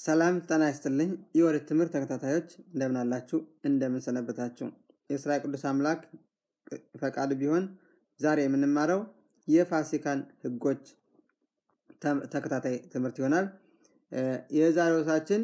ሰላም ጤና ይስጥልኝ የወሬት ትምህርት ተከታታዮች እንደምን አላችሁ እንደምን ሰነበታችሁ የእስራኤል ቅዱስ አምላክ ፈቃድ ቢሆን ዛሬ የምንማረው የፋሲካን ህጎች ተከታታይ ትምህርት ይሆናል የዛሬው ርዕሳችን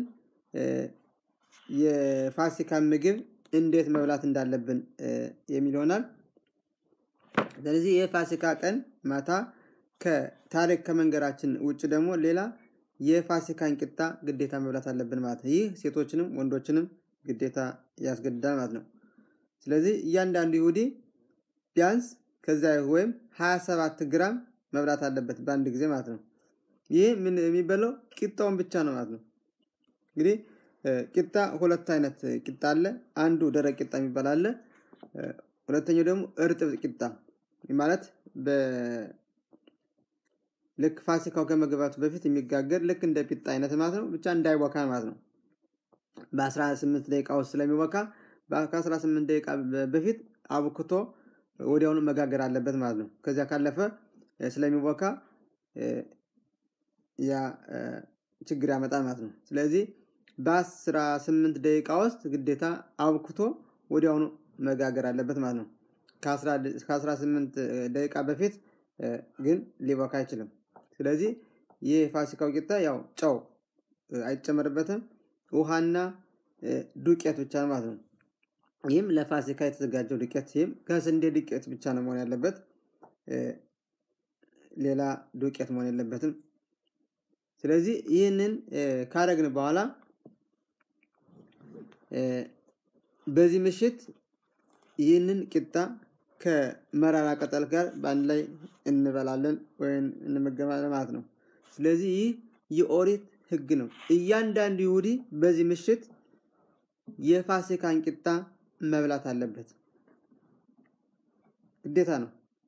የፋሲካን ምግብ እንዴት መብላት እንዳለብን የሚል ይሆናል ስለዚህ የፋሲካ ቀን ማታ ከታሪክ ከመንገራችን ውጭ ደግሞ ሌላ የፋሲካን ቂጣ ግዴታ መብላት አለብን ማለት ነው ይህ ሴቶችንም ወንዶችንም ግዴታ ያስገድዳል ማለት ነው ስለዚህ እያንዳንዱ ይሁዲ ቢያንስ ከዛ ወይም 27 ግራም መብላት አለበት በአንድ ጊዜ ማለት ነው ይህ ምን የሚበላው ቂጣውን ብቻ ነው ማለት ነው እንግዲህ ቂጣ ሁለት አይነት ቂጣ አለ አንዱ ደረቅ ቂጣ የሚባል አለ ሁለተኛው ደግሞ እርጥብ ቂጣ ማለት ልክ ፋሲካው ከመግባቱ በፊት የሚጋገር ልክ እንደ ፒጣ አይነት ማለት ነው ብቻ እንዳይወካ ማለት ነው በ18 ደቂቃ ውስጥ ስለሚወካ ከ18 ደቂቃ በፊት አብክቶ ወዲያውኑ መጋገር አለበት ማለት ነው ከዚያ ካለፈ ስለሚወካ ያ ችግር ያመጣል ማለት ነው ስለዚህ በ18 ደቂቃ ውስጥ ግዴታ አብክቶ ወዲያውኑ መጋገር አለበት ማለት ነው ከ18 ደቂቃ በፊት ግን ሊቦካ አይችልም ስለዚህ ይህ የፋሲካው ቂጣ ያው ጨው አይጨመርበትም ውሃና ዱቄት ብቻ ማለት ነው ይህም ለፋሲካ የተዘጋጀው ዱቄት ይህም ከስንዴ ዱቄት ብቻ ነው መሆን ያለበት ሌላ ዱቄት መሆን የለበትም ስለዚህ ይህንን ካረግን በኋላ በዚህ ምሽት ይህንን ቂጣ ከመራራ ቅጠል ጋር በአንድ ላይ እንበላለን ወይም እንመገባለን ማለት ነው ስለዚህ ይህ የኦሪት ህግ ነው እያንዳንዱ ይሁዲ በዚህ ምሽት የፋሲካን ቂጣ መብላት አለበት ግዴታ ነው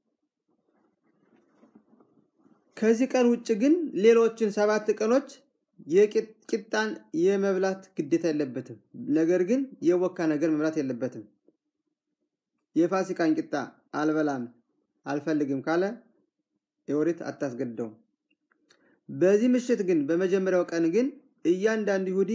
ከዚህ ቀን ውጭ ግን ሌሎችን ሰባት ቀኖች የቂጣን የመብላት ግዴታ የለበትም ነገር ግን የወካ ነገር መብላት የለበትም የፋሲካን ቂጣ አልበላም አልፈልግም ካለ የወሬት አታስገድደውም በዚህ ምሽት ግን በመጀመሪያው ቀን ግን እያንዳንዱ ይሁዲ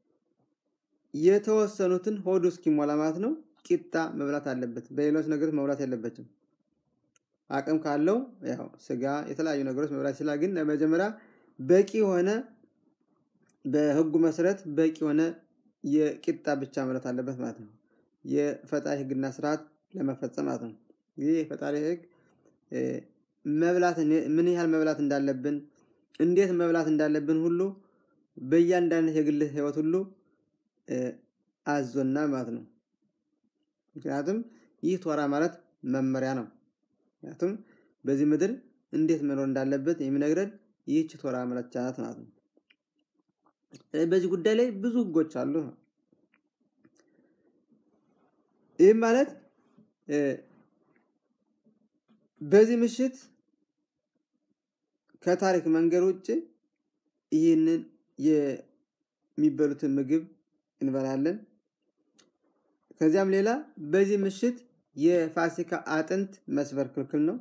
የተወሰኑትን ሆዱ እስኪሞላ ማለት ነው ቂጣ መብላት አለበት በሌሎች ነገሮች መብላት የለበትም አቅም ካለው ያው ስጋ የተለያዩ ነገሮች መብላት ይችላል ግን ለመጀመሪያ በቂ የሆነ በህጉ መሰረት በቂ የሆነ የቂጣ ብቻ መብላት አለበት ማለት ነው የፈጣሪ ህግና ስርዓት ለመፈጸም ማለት ነው ይህ የፈጣሪ ህግ መብላት ምን ያህል መብላት እንዳለብን እንዴት መብላት እንዳለብን ሁሉ በእያንዳንድ የግል ህይወት ሁሉ አዞና ማለት ነው ምክንያቱም ይህ ቶራ ማለት መመሪያ ነው ምክንያቱም በዚህ ምድር እንዴት መኖር እንዳለበት የሚነግረን ይህች ቶራ መለቻ ናት ማለት ነው በዚህ ጉዳይ ላይ ብዙ ህጎች አሉ ይህም ማለት በዚህ ምሽት ከታሪክ መንገድ ውጭ ይህንን የሚበሉትን ምግብ እንበላለን ከዚያም ሌላ በዚህ ምሽት የፋሲካ አጥንት መስበር ክልክል ነው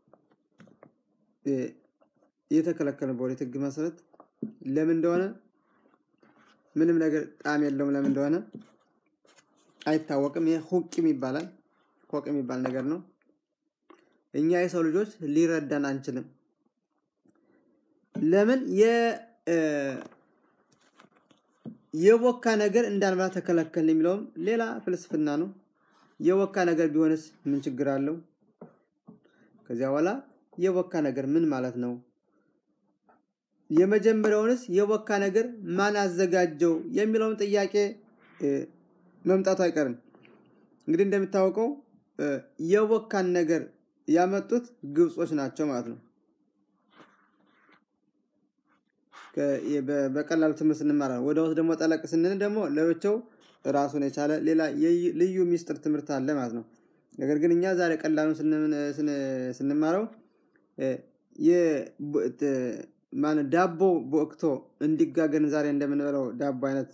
የተከለከለ በወሬት ህግ መሰረት ለምን እንደሆነ ምንም ነገር ጣም የለውም ለምን እንደሆነ አይታወቅም ይሄ ሁቅም ይባላል ሆቅ የሚባል ነገር ነው እኛ የሰው ልጆች ሊረዳን አንችልም ለምን የወካ ነገር እንዳንበላ ተከለከል የሚለውም ሌላ ፍልስፍና ነው የወካ ነገር ቢሆንስ ምን ችግር አለው ከዚያ በኋላ የወካ ነገር ምን ማለት ነው የመጀመሪያውንስ የወካ ነገር ማን አዘጋጀው የሚለውን ጥያቄ መምጣቱ አይቀርም እንግዲህ እንደሚታወቀው የወካን ነገር ያመጡት ግብጾች ናቸው ማለት ነው በቀላሉ ትምህርት ስንማራ ወደ ውስጥ ደግሞ ጠለቅ ስንል ደግሞ ለብቻው ራሱን የቻለ ሌላ ልዩ ሚስጥር ትምህርት አለ ማለት ነው ነገር ግን እኛ ዛሬ ቀላሉን ስንማረው ዳቦ በወቅቶ እንዲጋገርን ዛሬ እንደምንበለው ዳቦ አይነት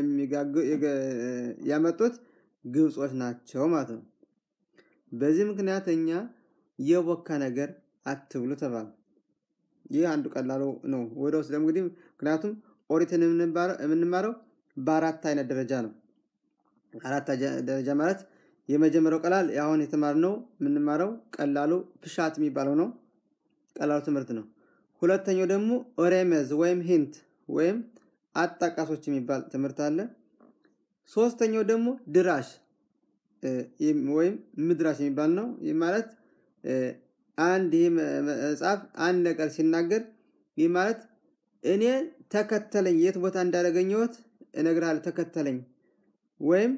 ያመጡት ግብጾች ናቸው ማለት ነው በዚህ ምክንያት እኛ የቦካ ነገር አትብሉ ተባል ይህ አንዱ ቀላሉ ነው ወደ ውስጥ ደግሞ እንግዲህ ምክንያቱም ኦሪትን የምንማረው በአራት አይነት ደረጃ ነው። አራት ደረጃ ማለት የመጀመሪያው ቀላል አሁን የተማርነው የምንማረው ቀላሉ ፕሻት የሚባለው ነው። ቀላሉ ትምህርት ነው። ሁለተኛው ደግሞ ኦሬመዝ ወይም ሂንት ወይም አጣቃሶች የሚባል ትምህርት አለ። ሶስተኛው ደግሞ ድራሽ ወይም ምድራሽ የሚባል ነው። ይህ ማለት አንድ ይህ መጽሐፍ አንድ ነገር ሲናገር ይህ ማለት እኔ ተከተለኝ፣ የት ቦታ እንዳደረገኘሁት እነግርሃለሁ፣ ተከተለኝ ወይም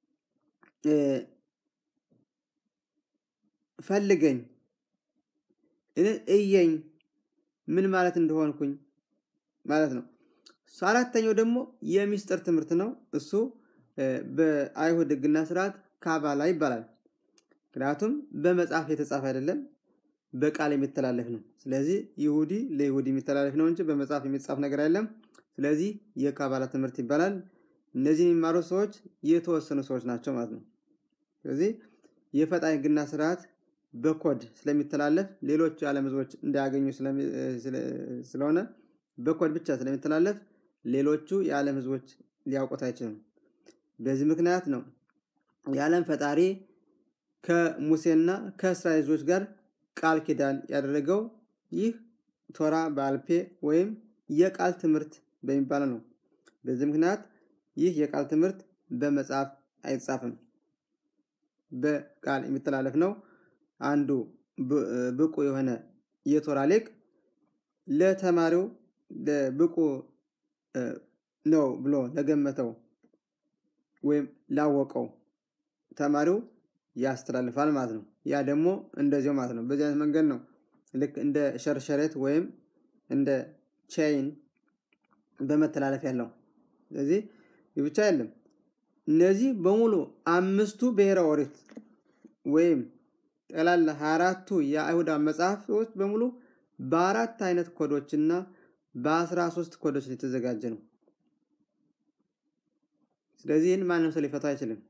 ፈልገኝ፣ እየኝ ምን ማለት እንደሆንኩኝ ማለት ነው። አራተኛው ደግሞ የሚስጥር ትምህርት ነው። እሱ በአይሁድ ሕግና ስርዓት ካባላ ይባላል። ምክንያቱም በመጽሐፍ የተጻፈ አይደለም፣ በቃል የሚተላለፍ ነው። ስለዚህ ይሁዲ ለይሁዲ የሚተላለፍ ነው እንጂ በመጽሐፍ የሚጻፍ ነገር አይደለም። ስለዚህ የካባላ ትምህርት ይባላል። እነዚህ የሚማሩ ሰዎች የተወሰኑ ሰዎች ናቸው ማለት ነው። ስለዚህ የፈጣሪ ሕግና ስርዓት በኮድ ስለሚተላለፍ ሌሎች የዓለም ህዝቦች እንዳያገኙ ስለሆነ በኮድ ብቻ ስለሚተላለፍ ሌሎቹ የዓለም ህዝቦች ሊያውቁት አይችሉም። በዚህ ምክንያት ነው የዓለም ፈጣሪ ከሙሴና ከእስራኤል ህዝቦች ጋር ቃል ኪዳን ያደረገው። ይህ ቶራ በአልፔ ወይም የቃል ትምህርት በሚባለው ነው። በዚህ ምክንያት ይህ የቃል ትምህርት በመጽሐፍ አይጻፍም፣ በቃል የሚተላለፍ ነው። አንዱ ብቁ የሆነ የቶራ ሊቅ ለተማሪው ብቁ ነው ብሎ ለገመተው ወይም ላወቀው ተማሪው ያስተላልፋል ማለት ነው። ያ ደግሞ እንደዚያው ማለት ነው። በዚህ አይነት መንገድ ነው ልክ እንደ ሸርሸሬት ወይም እንደ ቼይን በመተላለፍ ያለው። ስለዚህ ብቻ አይደለም። እነዚህ በሙሉ አምስቱ ብሔረ ኦሪት ወይም ጠቅላላ ሀያ አራቱ የአይሁዳ መጽሐፎች በሙሉ በአራት አይነት ኮዶች እና በአስራ ሶስት ኮዶች የተዘጋጀ ነው። ስለዚህ ይህን ማንም ሰው ሊፈታ አይችልም።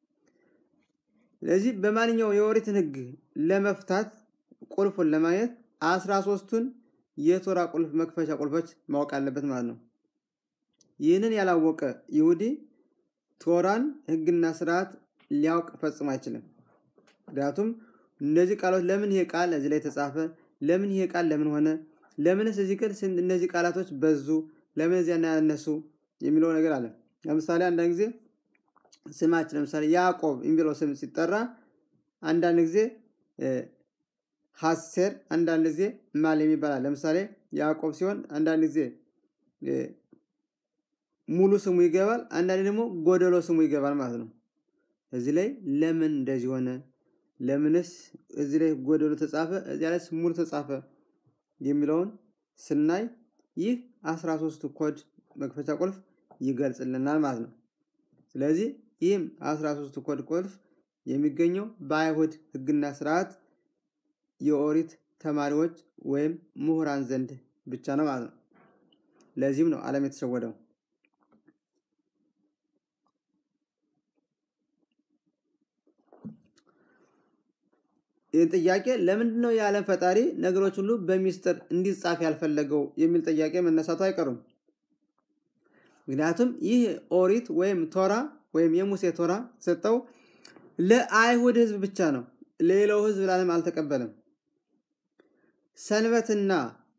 ስለዚህ በማንኛውም የኦሪትን ሕግ ለመፍታት ቁልፉን ለማግኘት አስራ ሶስቱን የቶራ ቁልፍ መክፈቻ ቁልፎች ማወቅ አለበት ማለት ነው። ይህንን ያላወቀ ይሁዲ ቶራን ሕግና ስርዓት ሊያውቅ ፈጽሞ አይችልም። ምክንያቱም እነዚህ ቃሎች ለምን ይሄ ቃል እዚህ ላይ ተጻፈ? ለምን ይሄ ቃል ለምን ሆነ? ለምንስ እዚህ ቃል እነዚህ ቃላቶች በዙ? ለምን እዚያ ያነሱ? የሚለው ነገር አለ። ለምሳሌ አንዳንድ ጊዜ ስማችን ለምሳሌ ያዕቆብ የሚለው ስም ሲጠራ አንዳንድ ጊዜ ሀሴር፣ አንዳንድ ጊዜ ማል የሚባላል። ለምሳሌ ያዕቆብ ሲሆን አንዳንድ ጊዜ ሙሉ ስሙ ይገባል፣ አንዳንድ ደግሞ ጎደሎ ስሙ ይገባል ማለት ነው። እዚህ ላይ ለምን እንደዚህ ሆነ? ለምንስ እዚህ ላይ ጎደሎ ተጻፈ፣ እዚያ ላይ ሙሉ ተጻፈ የሚለውን ስናይ ይህ አስራ ሶስቱ ኮድ መክፈቻ ቁልፍ ይገልጽልናል ማለት ነው። ስለዚህ ይህም አስራ ሶስቱ ኮድ ቁልፍ የሚገኘው በአይሁድ ሕግና ስርዓት የኦሪት ተማሪዎች ወይም ምሁራን ዘንድ ብቻ ነው ማለት ነው። ለዚህም ነው ዓለም የተሸወደው። ይህን ጥያቄ ለምንድን ነው የዓለም ፈጣሪ ነገሮች ሁሉ በሚስጥር እንዲጻፍ ያልፈለገው የሚል ጥያቄ መነሳቱ አይቀሩም። ምክንያቱም ይህ ኦሪት ወይም ቶራ ወይም የሙሴ ቶራ ሰጠው ለአይሁድ ሕዝብ ብቻ ነው። ሌላው ሕዝብ ለዓለም አልተቀበለም። ሰንበትና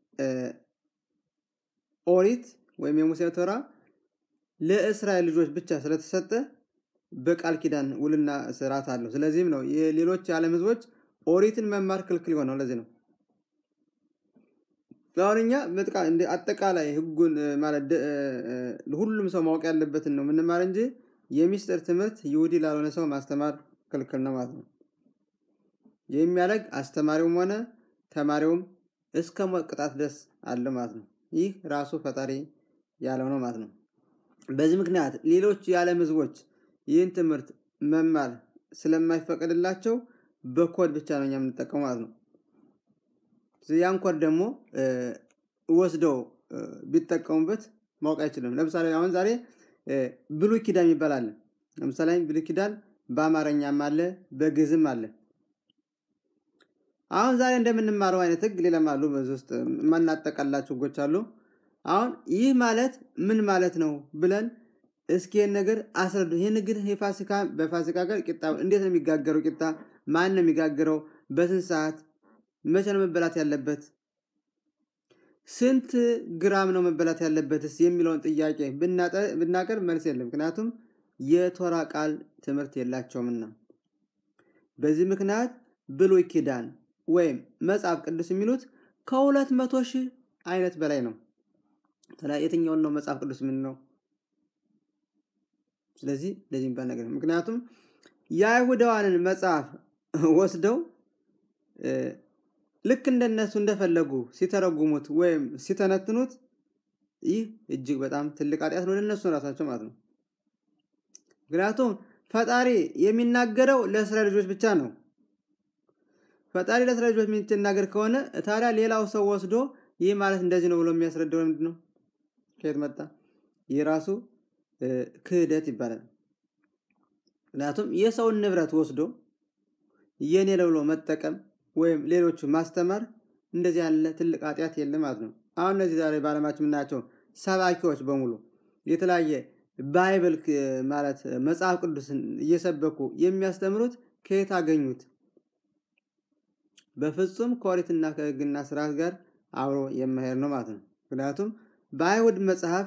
ኦሪት ወይም የሙሴ ቶራ ለእስራኤል ልጆች ብቻ ስለተሰጠ በቃል ኪዳን ውልና ስርዓት አለው። ስለዚህም ነው ሌሎች የዓለም ሕዝቦች ኦሪትን መማር ክልክል የሆነው ለዚህ ነው። አሁን እኛ አጠቃላይ ህጉን ማለት ሁሉም ሰው ማወቅ ያለበትን ነው የምንማር እንጂ የሚስጥር ትምህርት ይሁዲ ላልሆነ ሰው ማስተማር ክልክል ነው ማለት ነው። የሚያደርግ አስተማሪውም ሆነ ተማሪውም እስከ ሞት ቅጣት ድረስ አለ ማለት ነው። ይህ ራሱ ፈጣሪ ያለው ነው ማለት ነው። በዚህ ምክንያት ሌሎች የዓለም ህዝቦች ይህን ትምህርት መማር ስለማይፈቀድላቸው በኮድ ብቻ ነው እኛ የምንጠቀመው ማለት ነው። ያን ኮድ ደግሞ ወስደው ቢጠቀሙበት ማወቅ አይችልም። ለምሳሌ አሁን ዛሬ ብሉይ ኪዳን ይባላል። ለምሳሌ ብሉይ ኪዳን በአማርኛም አለ በግዕዝም አለ። አሁን ዛሬ እንደምንማረው አይነት ህግ ሌላም አሉ። በዚህ ውስጥ የማናጠቃላቸው ህጎች አሉ። አሁን ይህ ማለት ምን ማለት ነው ብለን እስኪ ይህን ነገር አስረዱ። ይህ ንግድ የፋሲካ በፋሲካ ቀን ቂጣ እንዴት ነው የሚጋገረው? ቂጣ ማን ነው የሚጋግረው? በስንት ሰዓት? መቼ ነው መበላት ያለበት? ስንት ግራም ነው መበላት ያለበትስ የሚለውን ጥያቄ ብናቀርብ መልስ የለም። ምክንያቱም የቶራ ቃል ትምህርት የላቸውምና። በዚህ ምክንያት ብሉይ ኪዳን ወይም መጽሐፍ ቅዱስ የሚሉት ከሁለት መቶ ሺህ አይነት በላይ ነው። የትኛውን ነው መጽሐፍ ቅዱስ የምንለው? ስለዚህ እንደዚህ የሚባል ነገር ነው። ምክንያቱም የአይሁዳውያንን መጽሐፍ ወስደው ልክ እንደነሱ እንደፈለጉ ሲተረጉሙት ወይም ሲተነትኑት ይህ እጅግ በጣም ትልቅ ኃጢአት ነው ለእነሱ ራሳቸው ማለት ነው። ምክንያቱም ፈጣሪ የሚናገረው ለእስራኤል ልጆች ብቻ ነው። ፈጣሪ ለእስራኤል ልጆች የሚናገር ከሆነ ታዲያ ሌላው ሰው ወስዶ ይህ ማለት እንደዚህ ነው ብሎ የሚያስረዳው ምንድን ነው? ከየት መጣ? ይህ ራሱ ክህደት ይባላል። ምክንያቱም የሰውን ንብረት ወስዶ የኔ ብሎ መጠቀም ወይም ሌሎቹ ማስተማር እንደዚህ ያለ ትልቅ ኃጢአት የለም ማለት ነው። አሁን እነዚህ ዛሬ በዓለማችን የምናያቸው ሰባኪዎች በሙሉ የተለያየ ባይብል ማለት መጽሐፍ ቅዱስን እየሰበኩ የሚያስተምሩት ከየት አገኙት? በፍጹም ከኦሪትና ከሕግና ስርዓት ጋር አብሮ የማሄድ ነው ማለት ነው። ምክንያቱም በአይሁድ መጽሐፍ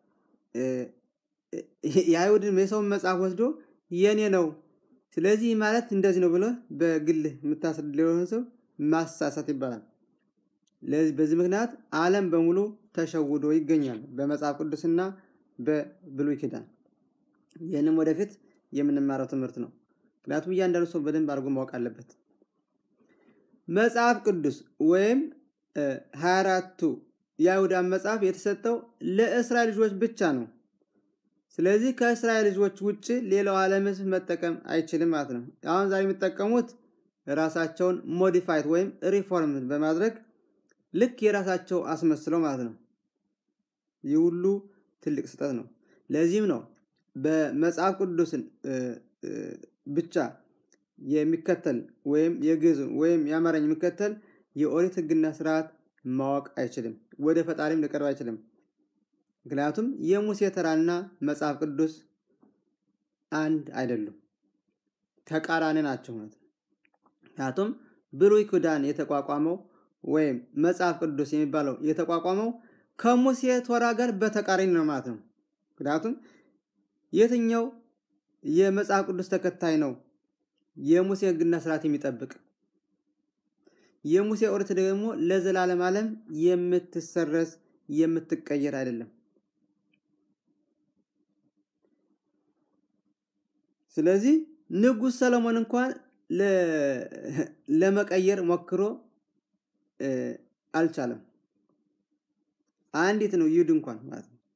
የአይሁድን የሰውን መጽሐፍ ወስዶ የኔ ነው ስለዚህ ማለት እንደዚህ ነው ብሎ በግልህ የምታስረድ ሊሆን ሰው ማሳሳት ይባላል። በዚህ ምክንያት ዓለም በሙሉ ተሸውዶ ይገኛል በመጽሐፍ ቅዱስና በብሉይ ኪዳን። ይህንም ወደፊት የምንማረው ትምህርት ነው። ምክንያቱም እያንዳንዱ ሰው በደንብ አድርጎ ማወቅ አለበት። መጽሐፍ ቅዱስ ወይም ሀያ አራቱ የአይሁዳን መጽሐፍ የተሰጠው ለእስራኤል ልጆች ብቻ ነው። ስለዚህ ከእስራኤል ልጆች ውጭ ሌላው ዓለም ሕዝብ መጠቀም አይችልም ማለት ነው። አሁን ዛሬ የሚጠቀሙት ራሳቸውን ሞዲፋይድ ወይም ሪፎርም በማድረግ ልክ የራሳቸው አስመስለው ማለት ነው። ይህ ሁሉ ትልቅ ስህተት ነው። ለዚህም ነው በመጽሐፍ ቅዱስን ብቻ የሚከተል ወይም የግዕዝን ወይም የአማርኛ የሚከተል የኦሪት ሕግና ስርዓት ማወቅ አይችልም፣ ወደ ፈጣሪም ሊቀርብ አይችልም። ምክንያቱም የሙሴ ተራና መጽሐፍ ቅዱስ አንድ አይደሉም፣ ተቃራኒ ናቸው ማለት ነው። ምክንያቱም ብሉይ ኪዳን የተቋቋመው ወይም መጽሐፍ ቅዱስ የሚባለው የተቋቋመው ከሙሴ ቶራ ጋር በተቃራኒ ነው ማለት ነው። ምክንያቱም የትኛው የመጽሐፍ ቅዱስ ተከታይ ነው የሙሴ ሕግና ስርዓት የሚጠብቅ? የሙሴ ኦሪት ደግሞ ለዘላለም ዓለም የምትሰረዝ የምትቀየር አይደለም። ስለዚህ ንጉሥ ሰለሞን እንኳን ለመቀየር ሞክሮ አልቻለም። አንዲት ነው ይሁድ እንኳን ማለት ነው።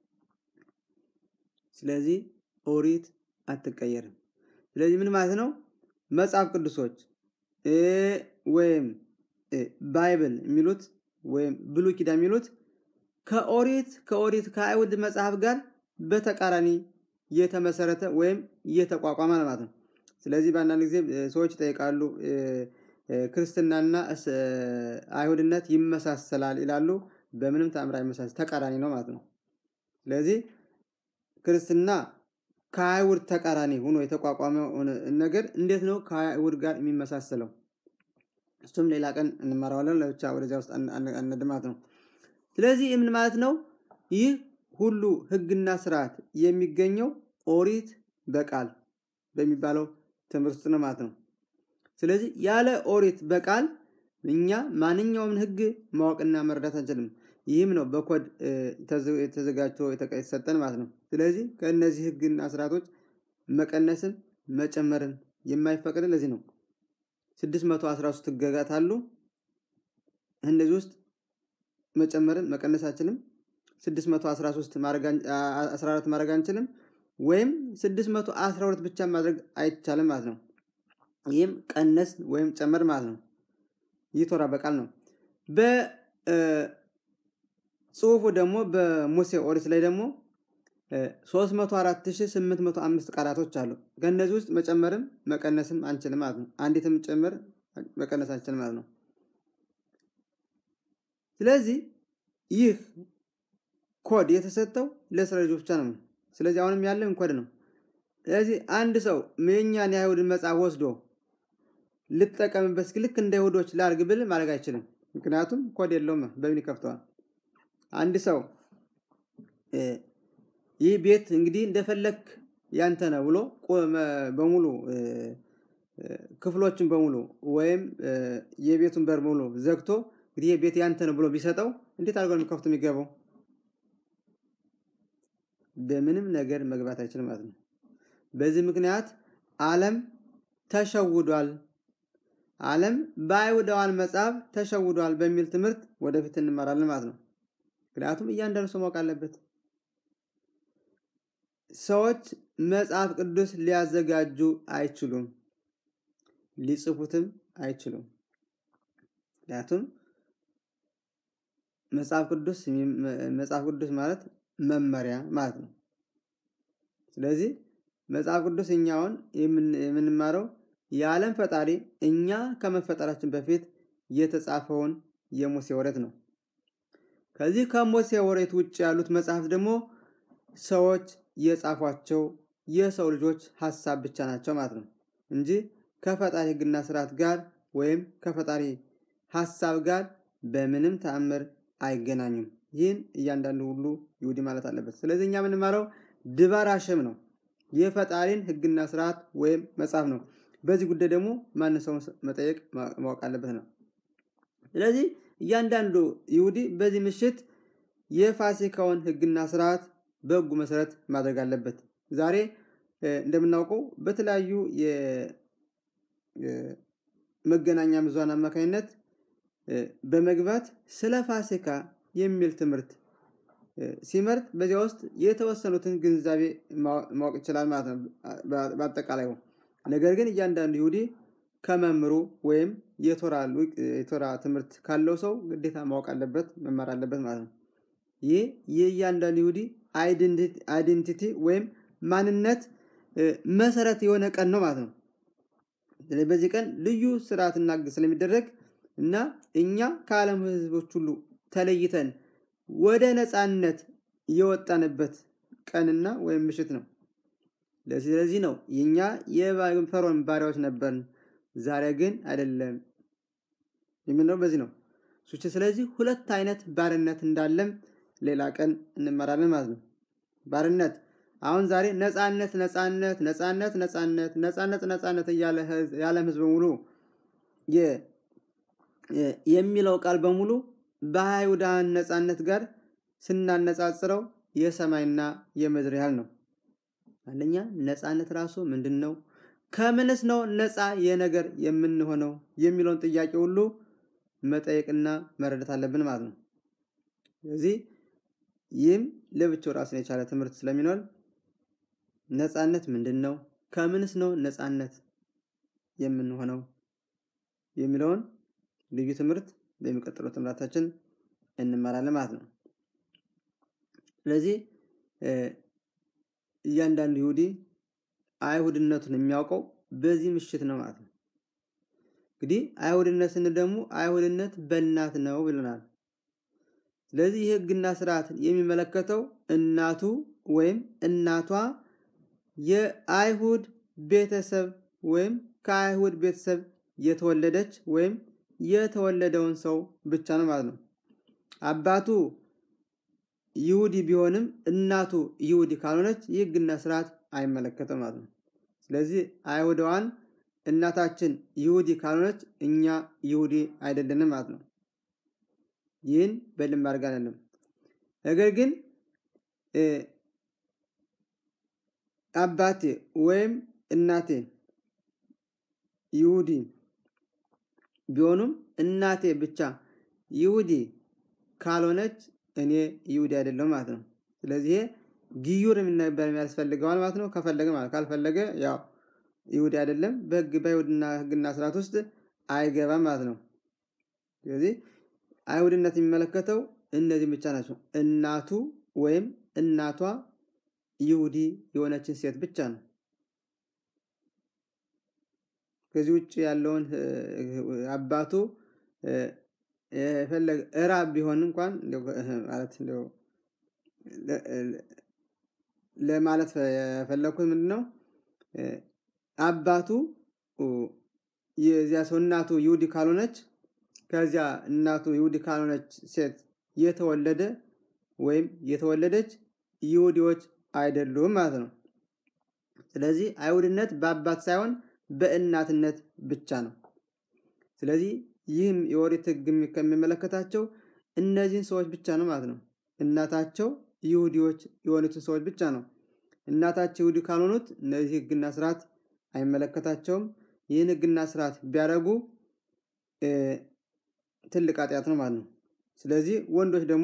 ስለዚህ ኦሪት አትቀየርም። ስለዚህ ምን ማለት ነው? መጽሐፍ ቅዱሶች ወይም ባይብል የሚሉት ወይም ብሉይ ኪዳን የሚሉት ከኦሪት ከኦሪት ከአይሁድ መጽሐፍ ጋር በተቃራኒ የተመሰረተ ወይም የተቋቋመ ማለት ነው። ስለዚህ በአንዳንድ ጊዜ ሰዎች ይጠይቃሉ፣ ክርስትናና አይሁድነት ይመሳሰላል ይላሉ። በምንም ተአምር አይመሳሰል፣ ተቃራኒ ነው ማለት ነው። ስለዚህ ክርስትና ከአይሁድ ተቃራኒ ሆኖ የተቋቋመ ነገር እንዴት ነው ከአይሁድ ጋር የሚመሳሰለው? እሱም ሌላ ቀን እንማረዋለን። ለብቻ ወደዚያ ውስጥ አንድማት ነው። ስለዚህ ምን ማለት ነው? ይህ ሁሉ ሕግና ስርዓት የሚገኘው ኦሪት በቃል በሚባለው ትምህርት ውስጥ ነው ማለት ነው። ስለዚህ ያለ ኦሪት በቃል እኛ ማንኛውም ሕግ ማወቅና መረዳት አንችልም። ይህም ነው በኮድ ተዘጋጅቶ የተሰጠን ማለት ነው። ስለዚህ ከእነዚህ ሕግና ስርዓቶች መቀነስን መጨመርን የማይፈቅድ ለዚህ ነው። 613 ሕግጋት አሉ። እነዚህ ውስጥ መጨመርን መቀነስ አንችልም። 613 14 ማድረግ አንችልም። ወይም 612 ብቻ ማድረግ አይቻልም ማለት ነው። ይህም ቀነስ ወይም ጨመር ማለት ነው። ይህ ቶራ በቃል ነው። በጽሁፉ ደግሞ በሙሴ ኦሪት ላይ ደግሞ 304805 ቃላቶች አሉ። ከእነዚህ ውስጥ መጨመርም መቀነስም አንችልም ማለት ነው። አንዲትም ጨምር መቀነስ አንችልም ማለት ነው። ስለዚህ ይህ ኮድ የተሰጠው ለእስራኤል ልጆች ብቻ ነው። ስለዚህ አሁንም ያለን ኮድ ነው። ስለዚህ አንድ ሰው የእኛን የአይሁድን መጽሐፍ ወስዶ ልጠቀምበት እስኪ ልክ እንደ አይሁዶች ላርግ ብል ማድረግ አይችልም። ምክንያቱም ኮድ የለውም። በምን ይከፍተዋል? አንድ ሰው ይህ ቤት እንግዲህ እንደፈለክ ያንተ ነው ብሎ በሙሉ ክፍሎችን በሙሉ ወይም የቤቱን በር ሙሉ ዘግቶ እንግዲህ ይህ ቤት ያንተ ነው ብሎ ቢሰጠው እንዴት አድርጎ ነው ከፍቶ የሚገባው? በምንም ነገር መግባት አይችልም ማለት ነው። በዚህ ምክንያት ዓለም ተሸውዷል። ዓለም በአይሁዳውያን መጽሐፍ ተሸውዷል በሚል ትምህርት ወደፊት እንማራለን ማለት ነው። ምክንያቱም እያንዳንዱ ሰው ማወቅ አለበት። ሰዎች መጽሐፍ ቅዱስ ሊያዘጋጁ አይችሉም፣ ሊጽፉትም አይችሉም። ምክንያቱም መጽሐፍ ቅዱስ መጽሐፍ ቅዱስ ማለት መመሪያ ማለት ነው። ስለዚህ መጽሐፍ ቅዱስ እኛውን የምንማረው የዓለም ፈጣሪ እኛ ከመፈጠራችን በፊት የተጻፈውን የሙሴ ወሬት ነው። ከዚህ ከሙሴ ወሬት ውጭ ያሉት መጽሐፍ ደግሞ ሰዎች የጻፏቸው የሰው ልጆች ሀሳብ ብቻ ናቸው ማለት ነው እንጂ ከፈጣሪ ሕግና ስርዓት ጋር ወይም ከፈጣሪ ሀሳብ ጋር በምንም ተአምር አይገናኙም። ይህን እያንዳንዱ ሁሉ ይሁዲ ማለት አለበት። ስለዚህ እኛ የምንማረው ድባር አሸም ነው፣ የፈጣሪን ሕግና ስርዓት ወይም መጽሐፍ ነው። በዚህ ጉዳይ ደግሞ ማን ሰው መጠየቅ ማወቅ አለበት ነው። ስለዚህ እያንዳንዱ ይሁዲ በዚህ ምሽት የፋሲካውን ሕግና ስርዓት በሕጉ መሰረት ማድረግ አለበት። ዛሬ እንደምናውቀው በተለያዩ የመገናኛ ብዙሃን አማካኝነት በመግባት ስለ ፋሲካ የሚል ትምህርት ሲመርጥ በዚያ ውስጥ የተወሰኑትን ግንዛቤ ማወቅ ይችላል ማለት ነው በአጠቃላይ። ነገር ግን እያንዳንዱ ይሁዲ ከመምሩ ወይም የቶራ ትምህርት ካለው ሰው ግዴታ ማወቅ አለበት፣ መማር አለበት ማለት ነው። ይህ የእያንዳንዱ ይሁዲ አይዴንቲቲ ወይም ማንነት መሰረት የሆነ ቀን ነው ማለት ነው። በዚህ ቀን ልዩ ስርዓትና ሕግ ስለሚደረግ እና እኛ ከዓለም ሕዝቦች ሁሉ ተለይተን ወደ ነፃነት የወጣንበት ቀንና ወይም ምሽት ነው። ስለዚህ ነው የኛ የፈርዖን ባሪያዎች ነበርን፣ ዛሬ ግን አይደለም የምንለው በዚህ ነው። ስለዚህ ሁለት አይነት ባርነት እንዳለም ሌላ ቀን እንመራለን ማለት ነው። ባርነት አሁን ዛሬ ነፃነት ነፃነት ነፃነት ነፃነት ነፃነት ነፃነት እያለ የዓለም ህዝብ በሙሉ የሚለው ቃል በሙሉ በአይሁዳን ነፃነት ጋር ስናነጻጽረው የሰማይና የምድር ያህል ነው። አንደኛ ነፃነት ራሱ ምንድን ነው? ከምንስ ነው ነፃ የነገር የምንሆነው የሚለውን ጥያቄ ሁሉ መጠየቅና መረዳት አለብን ማለት ነው። ስለዚህ ይህም ለብቻው ራሱን የቻለ ትምህርት ስለሚኖር ነፃነት ምንድን ነው? ከምንስ ነው ነፃነት የምንሆነው የሚለውን ልዩ ትምህርት በሚቀጥለው ትምህርታችን እንመራለን ማለት ነው። ስለዚህ እያንዳንዱ ይሁዲ አይሁድነቱን የሚያውቀው በዚህ ምሽት ነው ማለት ነው። እንግዲህ አይሁድነት ስንል ደግሞ አይሁድነት በእናት ነው ብለናል። ስለዚህ የሕግና ስርዓት የሚመለከተው እናቱ ወይም እናቷ የአይሁድ ቤተሰብ ወይም ከአይሁድ ቤተሰብ የተወለደች ወይም የተወለደውን ሰው ብቻ ነው ማለት ነው። አባቱ ይሁዲ ቢሆንም እናቱ ይሁዲ ካልሆነች የሕግና ስርዓት አይመለከተም ማለት ነው። ስለዚህ አይሁዳዋን እናታችን ይሁዲ ካልሆነች እኛ ይሁዲ አይደለንም ማለት ነው። ይህን በደንብ አድርገን አይደለም። ነገር ግን አባቴ ወይም እናቴ ይሁዲ ቢሆኑም እናቴ ብቻ ይሁዲ ካልሆነች እኔ ይሁዲ አይደለሁም ማለት ነው። ስለዚህ ግዩር የሚነበር የሚያስፈልገዋል ማለት ነው። ከፈለገ ማለት ካልፈለገ ያው ይሁዲ አይደለም፣ በህግ በይሁድና ህግና ስርዓት ውስጥ አይገባም ማለት ነው። ስለዚህ አይሁድነት የሚመለከተው እነዚህ ብቻ ናቸው። እናቱ ወይም እናቷ ይሁዲ የሆነችን ሴት ብቻ ነው። ከዚህ ውጭ ያለውን አባቱ የፈለገ እራብ ቢሆን እንኳን ማለት እንደው ለማለት የፈለኩት ምንድን ነው? አባቱ የዚያ ሰው እናቱ ይሁዲ ካልሆነች ከዚያ እናቱ ይሁዲ ካልሆነች ሴት የተወለደ ወይም የተወለደች ይሁዲዎች አይደሉም ማለት ነው። ስለዚህ አይሁድነት በአባት ሳይሆን በእናትነት ብቻ ነው። ስለዚህ ይህም የኦሪት ሕግ ከሚመለከታቸው እነዚህን ሰዎች ብቻ ነው ማለት ነው። እናታቸው ይሁዲዎች የሆኑትን ሰዎች ብቻ ነው። እናታቸው ይሁዲ ካልሆኑት እነዚህ ሕግና ስርዓት አይመለከታቸውም። ይህን ሕግና ስርዓት ቢያደርጉ ትልቅ ኃጢአት ነው ማለት ነው። ስለዚህ ወንዶች ደግሞ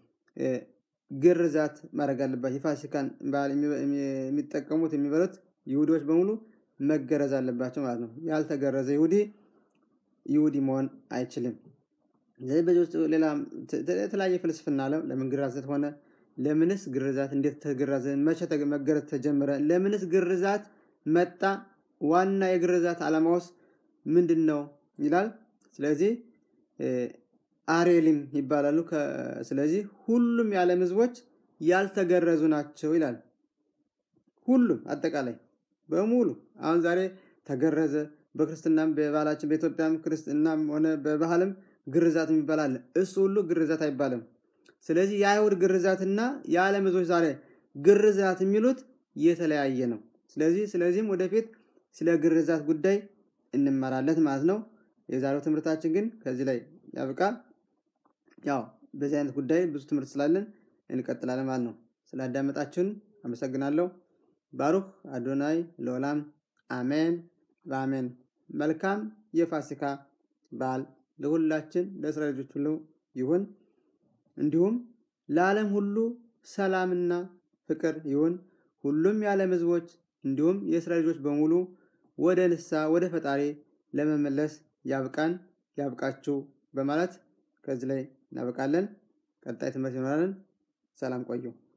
ግርዛት ማድረግ አለባቸው። የፋሲካን በዓል የሚጠቀሙት የሚበሉት ይሁዲዎች በሙሉ መገረዝ አለባቸው ማለት ነው። ያልተገረዘ ይሁዲ ይሁዲ መሆን አይችልም። ስለዚህ በዚህ ውስጥ ሌላ የተለያየ ፍልስፍና አለ። ለምን ግርዛት ሆነ? ለምንስ ግርዛት እንዴት ተገረዘ? መቼ መገረዝ ተጀመረ? ለምንስ ግርዛት መጣ? ዋና የግርዛት ዓላማውስ ምንድን ነው ይላል። ስለዚህ አሬሊም ይባላሉ። ስለዚህ ሁሉም የዓለም ህዝቦች ያልተገረዙ ናቸው ይላል። ሁሉም አጠቃላይ በሙሉ አሁን ዛሬ ተገረዘ። በክርስትናም በባህላችን በኢትዮጵያም ክርስትናም ሆነ በባህልም ግርዛት የሚባል አለ። እሱ ሁሉ ግርዛት አይባልም። ስለዚህ የአይሁድ ግርዛትና የዓለም ህዝቦች ዛሬ ግርዛት የሚሉት የተለያየ ነው። ስለዚህ ስለዚህም ወደፊት ስለ ግርዛት ጉዳይ እንማራለን ማለት ነው። የዛሬው ትምህርታችን ግን ከዚህ ላይ ያብቃል። ያው በዚህ አይነት ጉዳይ ብዙ ትምህርት ስላለን እንቀጥላለን ማለት ነው። ስላዳመጣችሁን አመሰግናለሁ። ባሩክ አዶናይ ለዓለም አሜን በአሜን። መልካም የፋሲካ በዓል ለሁላችን ለእስራኤል ልጆች ሁሉ ይሁን። እንዲሁም ለዓለም ሁሉ ሰላምና ፍቅር ይሁን። ሁሉም የዓለም ህዝቦች እንዲሁም የእስራኤል ልጆች በሙሉ ወደ ንስሐ ወደ ፈጣሪ ለመመለስ ያብቃን ያብቃችሁ በማለት ከዚህ ላይ እናበቃለን። ቀጣይ ትምህርት ይኖራለን። ሰላም ቆዩ።